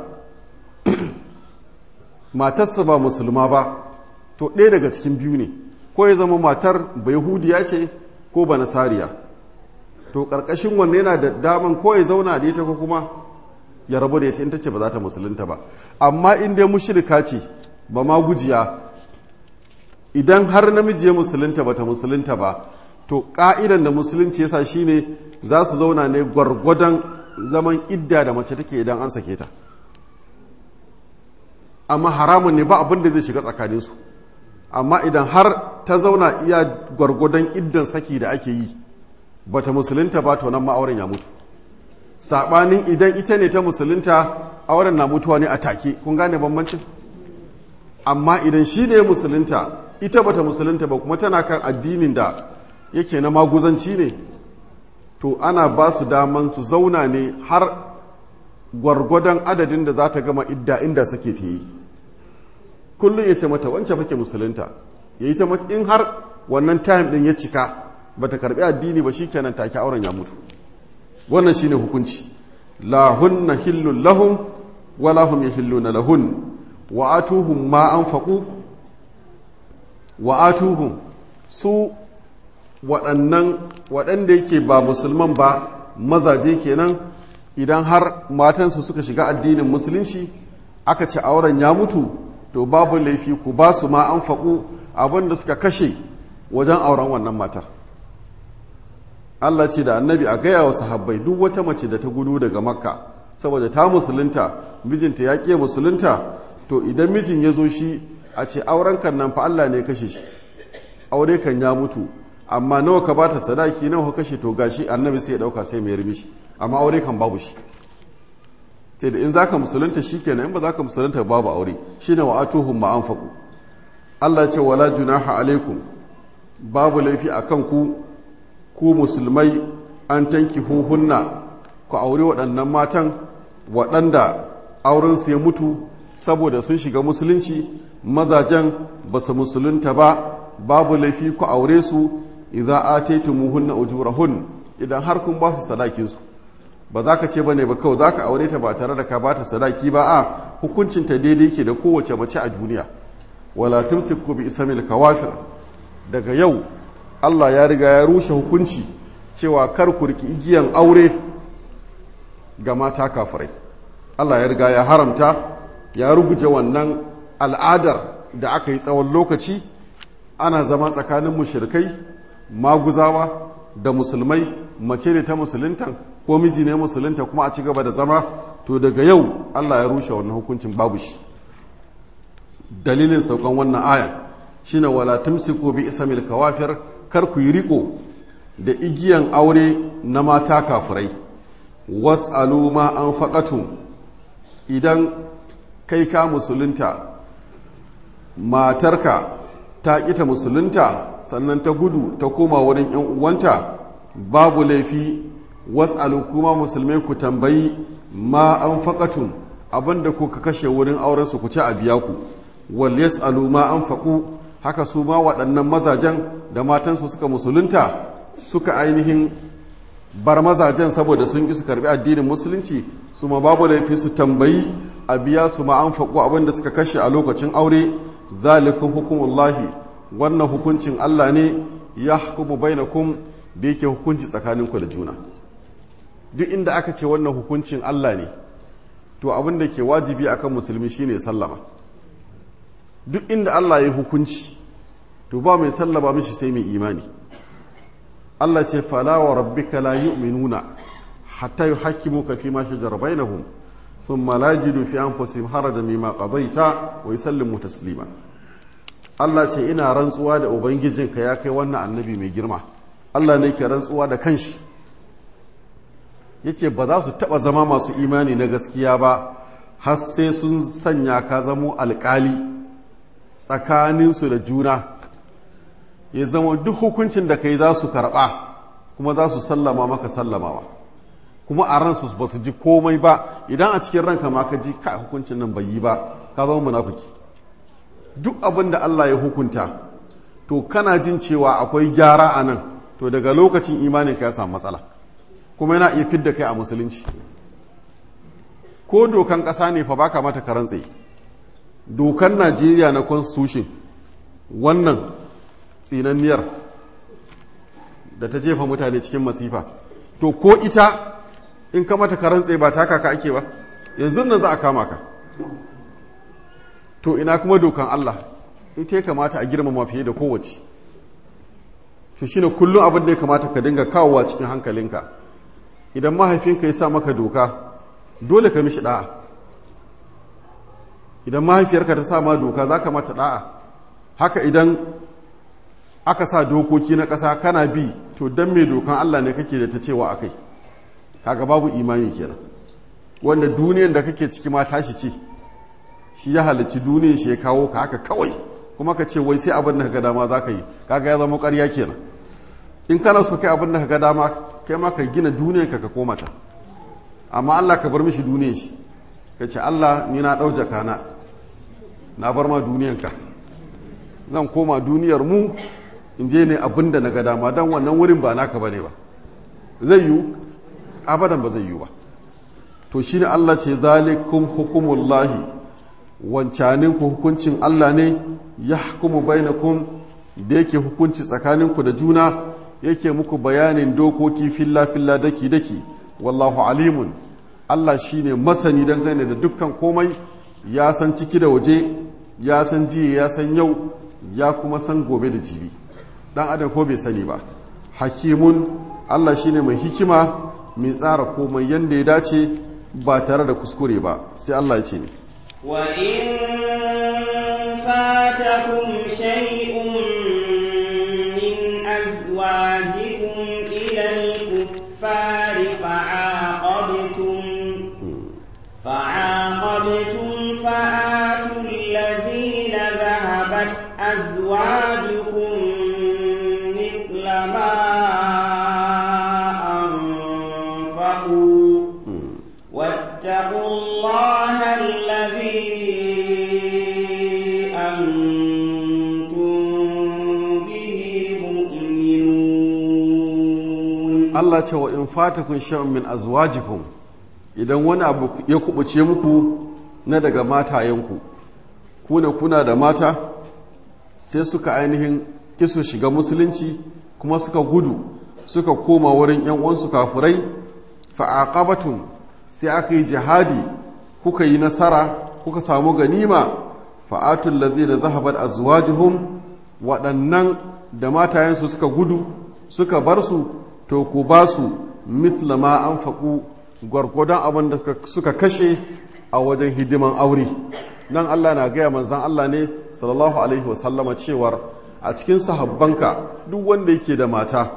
matarsa ba musulma ba to ɗaya daga cikin biyu ne ko ya zama matar ba yahudiya ce ko ba nasariya to ƙarƙashin wanne yana da daman ko ya zauna da ita ko kuma ya rabu da ita in ta ce ba za ta musulunta ba amma in dai mushrika ce ba ma gujiya idan har namiji ya musulunta ba ta musulunta ba to ƙa'idan da musulunci yasa shine za su zauna ne gwargwadon zaman idda da mace take idan an sake ta amma haramun ne ba abin da zai shiga tsakaninsu amma idan har ta zauna iya gwargwadon iddan saki da ake yi ba ta musulunta ba to nan ma'auren ya mutu saɓanin idan ita ne ta musulunta auren na mutuwa ne a take kun gane bambancin amma idan shi ne musulunta ita bata musulunta ba kuma tana kan addinin da yake na maguzanci ne to ana ba su daman su zauna ne har gwargwadon adadin da za ta gama idda inda sake ta yi kullum ya ce mata wancan fake musulunta ya yi ta mata in har wannan time din ya cika ba ta karbi addini ba shi kenan take auren ya mutu wannan shine hukunci la hunna hillun lahum wa lahum yahilluna lahun wa atuhum ma anfaqu wa atuhum su waɗannan waɗanda yake ba musulman ba mazaje kenan idan har matansu suka shiga addinin musulunci aka ce auren ya mutu to babu laifi ku ba su ma an faƙu abinda suka kashe wajen auren wannan matar Allah ce da annabi a gaya wa sahabbai duk wata mace da ta gudu daga makka saboda ta musulunta mijinta ya ƙi musulunta to idan mijin ya zo shi a ce auren kan nan fa Allah ne kashe shi aure kan ya mutu amma nawa ka bata sadaki nawa ka kashe to gashi annabi sai ya dauka sai mai mishi amma aure kan babu shi sai da in zaka musulunta shikenan in ba zaka musulunta babu aure shine wa atuhum ma anfaqu Allah ce wala junaha alaikum babu laifi akan ku ku musulmai an tanki huhunna ku aure waɗannan matan waɗanda aurensu ya mutu saboda sun shiga musulunci mazajen ba su musulunta ba babu laifi ku aure su idza ataytumuhunna ujurahun idan har kun ba su sadakin su ba za ka ce bane ba kawai za ka aure ta ba tare da ka ba ta sadaki ba a hukuncin ta daidai ke da kowace mace a duniya wala tumsiku bi ismil kawafir daga yau Allah ya riga ya rushe hukunci cewa kar ku riki igiyan aure ga mata kafirai Allah ya riga ya haramta ya ruguje wannan al'adar da aka yi tsawon lokaci ana zama tsakanin mushrikai maguzawa da musulmai mace ne ta musuluntan ko miji ne musulunta kuma a ci gaba da zama to daga yau Allah ya rushe wannan hukuncin babu shi dalilin saukan wannan aya shine wala tumsiku bi ismil kawafir kar ku yi riko da igiyan aure na mata kafirai was'alu ma anfaqatum idan kai ka musulunta matarka ta kita musulunta sannan ta gudu ta koma wurin yan uwanta babu laifi was'alu kuma musulmai ku tambayi ma anfaqatum abinda kuka kashe wurin auren su ku ci a biya ku wal yas'alu ma anfaqu haka su ma waɗannan mazajen da matansu suka musulunta suka ainihin bar mazajen saboda sun ƙi su karbi addinin musulunci su ma babu laifi su tambayi a biya su ma an faƙo abin da suka kashe a lokacin aure zalikun hukumullahi wannan hukuncin Allah ne ya hukumu bainakum da yake hukunci tsakaninku da juna duk inda aka ce wannan hukuncin Allah ne to abin da ke wajibi akan musulmi shine sallama duk inda Allah ya hukunci to ba mai sallama mishi sai mai imani Allah ce fala wa rabbika la yu'minuna hatta yuhakkimuka fi ma shajara bainahum thumma la yajidu fi anfusihim harajan mimma qadaita wa yusallimu taslima Allah ce ina rantsuwa da ubangijinka ya kai wannan annabi mai girma Allah ne ke rantsuwa da kanshi yace ba za su taba zama masu imani na gaskiya ba har sai sun sanya ka zamo alkali tsakaninsu da juna ya zama duk hukuncin da kai za su karɓa kuma za su sallama maka sallamawa kuma a ransu ba su ji komai ba idan a cikin ranka ma ka ji ka hukuncin nan bai yi ba ka zama munafiki duk abin da Allah ya hukunta to kana jin cewa akwai gyara a nan to daga lokacin imanin ka ya samu matsala kuma yana iya fidda kai a musulunci ko dokan ƙasa ne fa baka mata karan tsaye dokan Najeriya na constitution wannan tsinanniyar da ta jefa mutane cikin masifa to ko ita in ka mata karantse ba taka ka ake ba yanzu nan za a kama ka to ina kuma dokan Allah ita ya kamata a girmama fiye da kowace to shine kullum abin da ya kamata ka dinga kawowa cikin hankalinka idan mahaifinka ya sa maka doka dole ka mishi da'a idan mahaifiyarka ta sa ma doka za ka mata da'a haka idan aka sa dokoki na ƙasa kana bi to don mai dokan Allah ne kake da ta cewa akai kaga babu imani kenan wanda duniyan da kake ciki ma tashi ce shi ya halicci duniyan shi ya kawo ka haka kawai kuma ka ce wai sai abin da ka ga dama za ka yi kaga ya zama ƙarya kenan in kana so kai abin da ka ga dama kai ma ka gina duniyan ka ka koma ta amma Allah ka bar mishi duniyan shi ka ce Allah ni na ɗau jakana na bar ma duniyan ka zan koma duniyar mu in je ne abin da na ga dama don wannan wurin ba naka ba ne ba zai yiwu abadan ba zai yiwu ba to shi ne Allah ce zalikum hukumullahi wancanin ku hukuncin Allah ne ya hukumu bainakum da yake hukunci tsakaninku da juna yake muku bayanin dokoki filla filla daki daki wallahu alimun Allah shine masani dangane da dukkan komai ya san ciki da waje ya san jiya ya san yau ya kuma san gobe da jibi dan adam ko bai sani ba hakimun Allah shine mai hikima mai tsara komai yanda ya dace ba tare da kuskure ba sai Allah ya ce ne wa in fatakum shay'un min azwajikum ila al-kuffari fa'aqabtum fa'aqabtum fa'atu alladhina dhahabat azwajukum mithla ma أنفقوا واتقوا الله الذي أنتم به مؤمنون Allah ce wa in fatakun sha'un min azwajikum idan wani abu ya kubuce muku na daga matayenku kuna kuna da mata sai suka ainihin kisu shiga musulunci kuma suka gudu suka koma wurin yan uwansu kafurai fa'aqabatun sai aka yi jihadi kuka yi nasara kuka samu ganima fa'atul ladhina zahabat azwajuhum waɗannan da matayensu suka gudu suka bar su to ku ba su mithla ma anfaqu gwargwadon abin da suka kashe a wajen hidiman aure nan Allah na gaya manzan Allah ne sallallahu alaihi wasallama cewar a cikin sahabbanka duk wanda yake da mata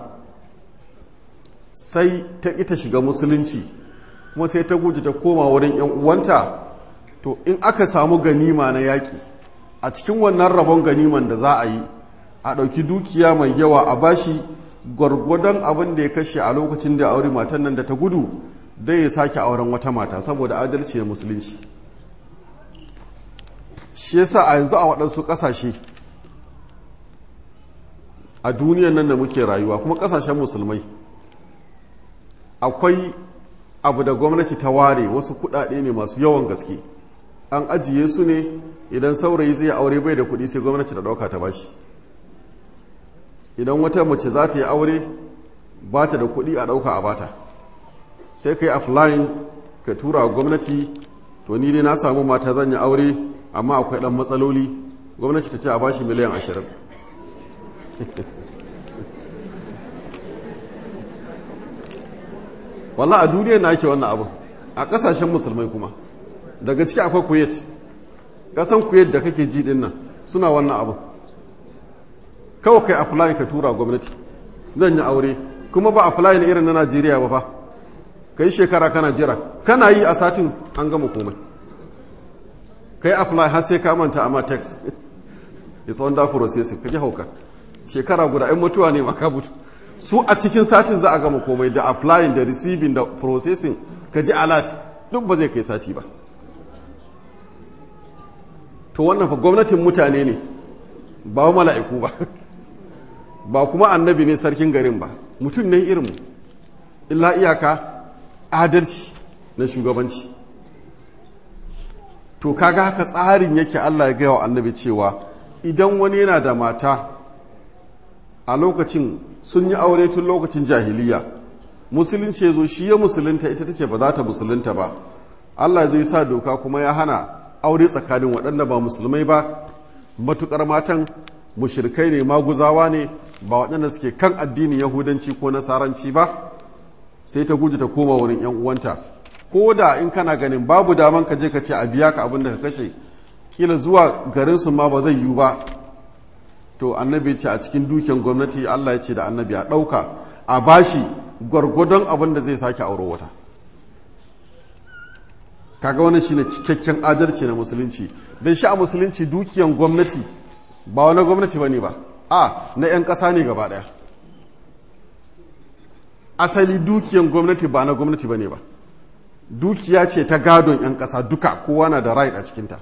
sai ta ita shiga musulunci kuma sai ta guji ta koma wurin yan uwanta to in aka samu ganima na yaƙi a cikin wannan rabon ganiman da za a yi a ɗauki dukiya mai yawa a bashi gwargwadon abin da ya kashe a lokacin da aure matan nan da ta gudu dai ya sake auren wata mata saboda adalci na musulunci shi yasa a yanzu a waɗansu ƙasashe a duniyan nan da muke rayuwa kuma ƙasashen musulmai akwai abu da gwamnati ta ware wasu kuɗaɗe ne masu yawan gaske an ajiye su ne idan saurayi zai aure bai da kuɗi sai gwamnati ta ɗauka ta bashi idan wata mace za ta yi aure ba ta da kuɗi a ɗauka a bata sai ka yi offline ka tura wa gwamnati to ni dai na samu mata zan yi aure amma akwai ɗan matsaloli gwamnati ta ce a bashi miliyan ashirin walla a duniya na ake wannan abu a ƙasashen musulmai kuma daga ciki akwai kuwait ƙasan kuwait da kake ji ɗin nan suna wannan abu kawai kai apply ka tura gwamnati zan yi aure kuma ba apply na irin na najeriya ba fa ka yi shekara kana jira kana yi a satin an gama komai ka yi apply har sai ka manta amma text it's under processing ka ji hauka shekara guda ɗan mutuwa ne maka mutu su a cikin satin za a gama komai da applying da receiving da processing ka ji alert duk ba zai kai sati ba to wannan fa gwamnatin mutane ne ba mala'iku ba ba kuma annabi ne sarkin garin ba mutum ne irinmu illa iyaka adalci na shugabanci to kaga haka tsarin yake Allah ya gaya wa annabi cewa idan wani yana da mata a lokacin sun yi aure tun lokacin jahiliya musulunci ya zo shi ya musulunta ita ta ce ba za ta musulunta ba Allah zai sa doka kuma ya hana aure tsakanin waɗanda ba musulmai ba matukar matan mushirkai ne maguzawa ne ba waɗanda suke kan addinin yahudanci ko nasaranci ba sai ta guji ta koma wurin yan uwanta ko da in kana ganin babu daman ka je ka ce a biya ka abin da ka kashe kila zuwa garin su ma ba zai yiwu ba to annabi ce a cikin dukiyan gwamnati Allah ya ce da annabi a ɗauka a bashi gwargwadon abin da zai sake auro wata kaga wani shine cikakken adalci na musulunci don shi a musulunci dukiyan gwamnati ba wani gwamnati ba ne ba a na 'yan ƙasa ne gaba ɗaya asali dukiyan gwamnati ba na gwamnati ba ne ba dukiya ce ta gadon 'yan ƙasa duka kowa na da right a cikinta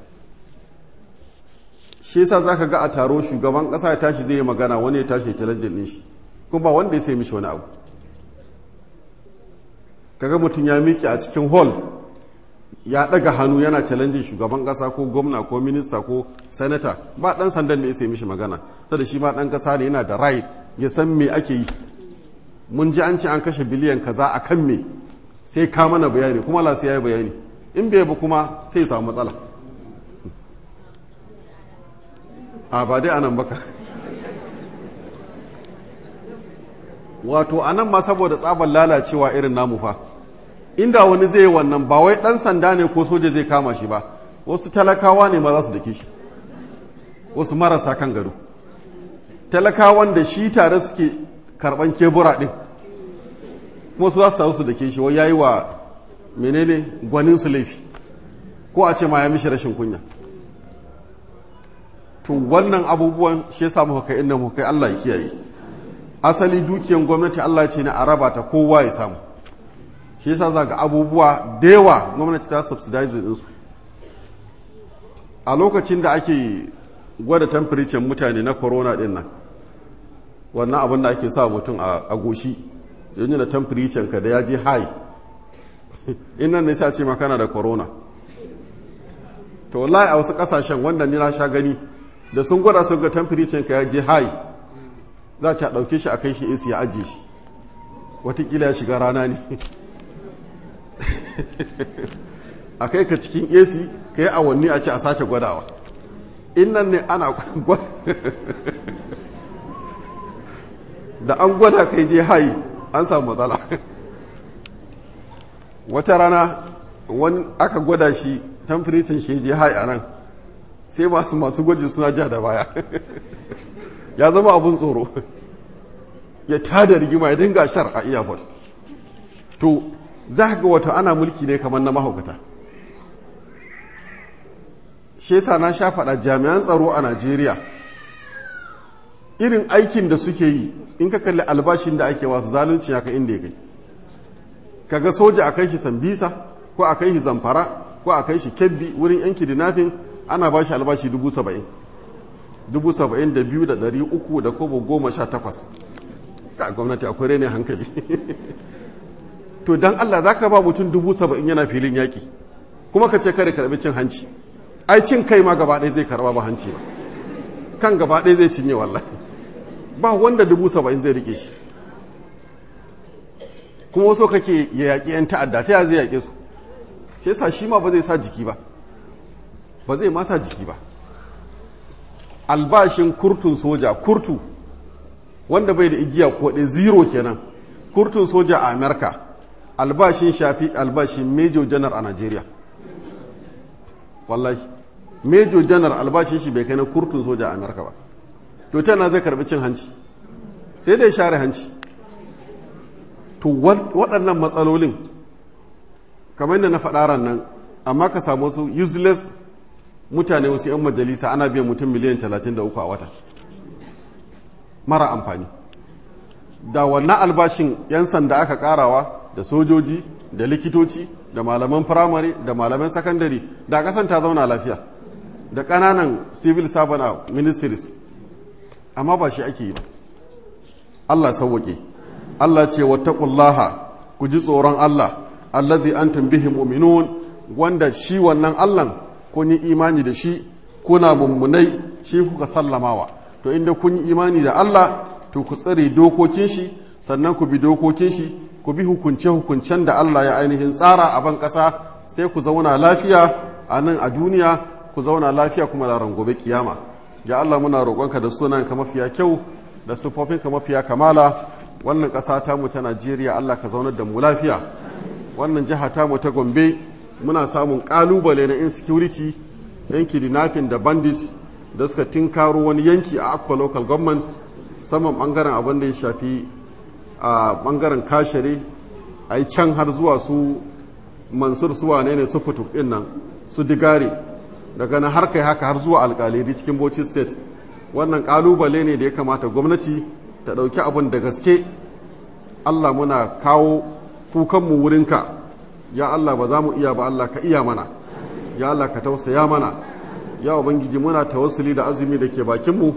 shi yasa za ka ga a taro shugaban ƙasa ya tashi zai yi magana wani ya tashi ya challenge ɗin shi kuma ba wanda ya sai mishi wani abu kaga mutum ya miƙe a cikin hall ya ɗaga hannu yana challenge shugaban ƙasa ko gwamna ko minista ko senator ba ɗan sandan da ya sai mishi magana sada shi ma ɗan ƙasa ne yana da right ya san me ake yi mun ji an ce an kashe biliyan kaza a kan me sai ka mana bayani kuma la sai ya yi bayani in bai ba kuma sai ya samu matsala a ba dai anan baka wato anan ma saboda tsabar lalacewa irin namu fa inda wani zai yi wannan ba wai dan sanda ne ko soja zai kama shi ba wasu talakawa ne ma za su dake shi wasu marasa kan gado talakawan da shi tare suke karban kebura din kuma su za su taru su dake shi wai yayi wa menene gwanin su laifi ko a ce ma ya mishi rashin kunya to wannan abubuwan shi yasa muka kai inda muka kai Allah ya kiyaye asali dukiyan gwamnati Allah ce na araba ta kowa ya samu shi yasa za ga abubuwa da yawa gwamnati ta subsidize ɗinsu a lokacin da ake gwada temperature mutane na corona ɗin nan wannan abin da ake sa mutum a goshi yanzu da temperature ka da ya je high in nan ne sai a ce makana da corona to wallahi a wasu kasashen wanda ni na sha gani da sun gwada sun ga temperature ka ya je high za a ɗauke shi a kai shi AC ya ajiye shi watakila ya shiga rana ne a kai ka cikin AC ka yi awanni a ce a sake gwadawa in nan ne ana da an gwada kai je hayi an samu matsala wata rana wani aka gwada shi tamfiritin shi je hayi a nan sai masu masu gwaji suna ja da baya ya zama abun tsoro ya tada rigima ya dinga shar a airport to za ga wata ana mulki ne kamar na mahaukata shi yasa na sha faɗa jami'an tsaro a najeriya irin aikin da suke yi in ka kalli albashin da ake wasu zalunci ya ka inda ya kai kaga soja a kai shi sambisa ko a kai shi zamfara ko a kai shi kebbi wurin yanki dinafin ana ba shi albashi dubu saba'in dubu saba'in da biyu da ɗari uku da kobo goma sha takwas ka gwamnati akwai rene hankali to don allah za ka ba mutum dubu saba'in yana filin yaƙi kuma ka ce kare karɓi cin hanci ai cin kai ma gaba ɗaya zai karɓa ba hanci ba kan gaba ɗaya zai cinye wallahi ba wanda dubu saba'in zai rike shi kuma wasu kake ya yaƙi 'yan ta'adda ta ya zai yaƙe su shi yasa shi ma ba zai sa jiki ba ba zai ma sa jiki ba albashin kurtun soja kurtu wanda bai da igiya ko ɗaya zero kenan kurtun soja a amerika albashin shafi albashin major janar a nigeria wallahi major janar albashin shi bai kai na kurtun soja a amerika ba to tana zai karbi cin hanci sai dai share hanci to waɗannan matsalolin kamar da na faɗa nan amma ka samu su useless mutane wasu 'yan majalisa ana biyan mutum miliyan 33 a wata mara amfani da wannan albashin 'yan sanda aka karawa da sojoji da likitoci da malaman firamare da malaman sakandare da kasan ta zauna lafiya da ƙananan civil servant ministries amma ba shi ake yi ba Allah sauwaƙe Allah ce wattaqullaha ku ji tsoron Allah allazi antum bihi mu'minun wanda shi wannan Allah kun yi imani da shi kuna mummunai shi kuka sallamawa to inda kun yi imani da Allah to ku tsare dokokin shi sannan ku bi dokokin shi ku bi hukunce hukuncen da Allah ya ainihin tsara a ban ƙasa sai ku zauna lafiya a nan a duniya ku zauna lafiya kuma da gobe kiyama ya Allah muna roƙonka da sunan ka mafiya kyau da sufofin ka mafiya kamala wannan ƙasa ta mu ta Najeriya Allah ka zaunar da mu lafiya wannan jiha ta mu ta Gombe muna samun ƙalubale na insecurity yanki dinafin da bandits da suka tinkaro wani yanki a Akwa local government saman bangaren abin da ya shafi a bangaren kashere a can har zuwa su mansur suwa ne ne su fituk ɗin nan su digari daga na har kai haka har zuwa alkaliri cikin bauchi state wannan kalubale ne da ya kamata gwamnati ta ɗauki abin da gaske allah muna kawo kukanmu wurinka ya allah ba za mu iya ba allah ka iya mana ya allah ka tausaya mana ya ubangiji muna tawassuli da azumi da ke bakinmu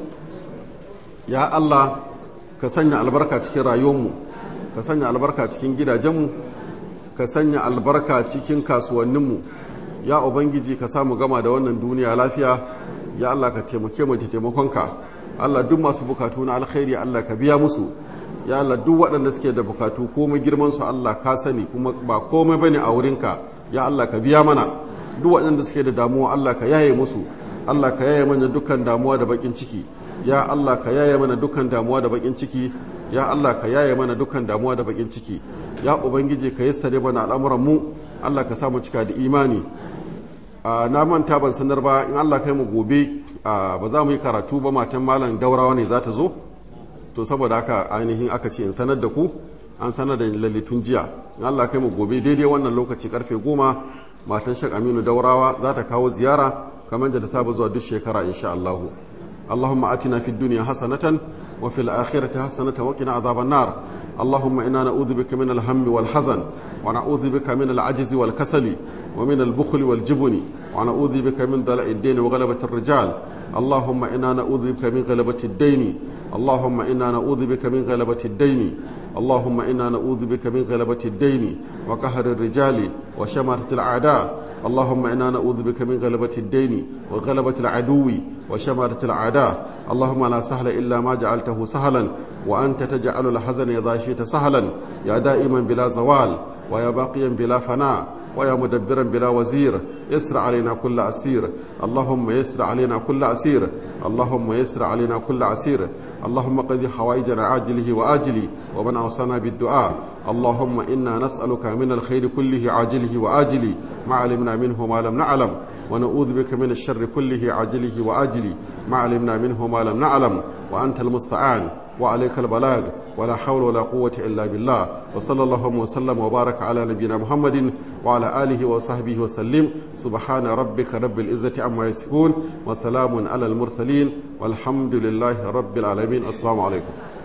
ya allah ka sanya albarka cikin rayuwarmu ka sanya albarka cikin gidajenmu ka sanya albarka cikin kasuwanninmu ya ubangiji ka samu gama da wannan duniya lafiya ya Allah ka taimake mu da taimakonka Allah duk masu bukatu na alkhairi Allah ka biya musu ya Allah duk waɗanda suke da bukatu komai girman su Allah ka sani kuma ba komai bane a wurinka ya Allah ka biya mana duk waɗanda suke da damuwa Allah ka yaye musu Allah ka yaye mana dukkan damuwa da bakin ciki ya Allah ka yaye mana dukkan damuwa da bakin ciki ya Allah ka yaye mana dukkan damuwa da bakin ciki ya ubangiji ka yassare mana al'amuran mu Allah ka samu cika da imani na manta ban sanar ba in Allah kai mu gobe ba za mu yi karatu ba matan malam daurawa ne za ta zo to saboda haka ainihin aka ce in sanar da ku an sanar da lalitun jiya in Allah kai mu gobe daidai wannan lokaci karfe goma matan shek aminu daurawa za ta kawo ziyara kamar da ta saba zuwa duk shekara insha Allah اللهم آتنا في الدنيا حسنة وفي الآخرة حسنة وقنا عذاب النار اللهم إنا نعوذ بك من الهم والحزن ونعوذ بك من العجز والكسل ومن البخل والجبن ونعوذ بك من ضلع الدين وغلبة الرجال اللهم إنا نعوذ بك من غلبة الدين اللهم إنا نعوذ بك من غلبة الدين اللهم إنا نعوذ بك من غلبة الدين وقهر الرجال وشماتة الأعداء اللهم إنا نعوذ بك من غلبة الدين وغلبة العدو وشماتة الأعداء اللهم لا سهل إلا ما جعلته سهلا وأنت تجعل الحزن إذا شئت سهلا يا دائما بلا زوال ويا باقيا بلا فناء ويا مدبرا بلا وزير يسر علينا كل أسير اللهم يسر علينا كل أسير اللهم يسر علينا كل أسير اللهم قضي حوائجنا عاجله وآجله ومن أوصانا بالدعاء اللهم إنا نسألك من الخير كله عاجله وآجله ما علمنا منه ما لم نعلم ونعوذ بك من الشر كله عاجله وآجله ما علمنا منه ما لم نعلم وأنت المستعان وعليك البلاغ ولا حول ولا قوة إلا بالله وصلى الله وسلم وبارك على نبينا محمد وعلى آله وصحبه وسلم سبحان ربك رب العزة عما يصفون وسلام على المرسلين والحمد لله رب العالمين السلام عليكم